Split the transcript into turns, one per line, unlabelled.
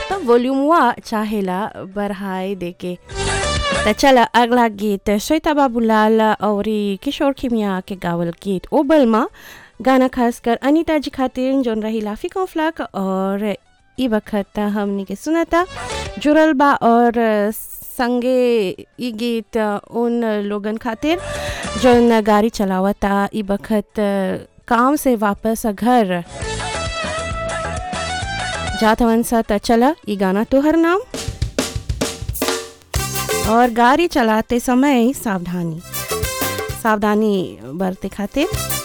तो वॉल्यूमवा चाहेला बढ़ाए देके त चला अगला गीत श्वेता बाबूलाल और किशोर खिमिया के गावल गीत ओबल माँ गाना खासकर अनीता जी खातिर जोन रही लाफी कॉफ्लाक और ई वक्त हमने के सुनाता जुड़ल बा और संगे ई गीत उन लोगन खातिर जोन गाड़ी चलावता ई वक्त काम से वापस घर जात हवन सा त चला ई गाना तोहर नाम और गाड़ी चलाते समय सावधानी सावधानी बरते खातिर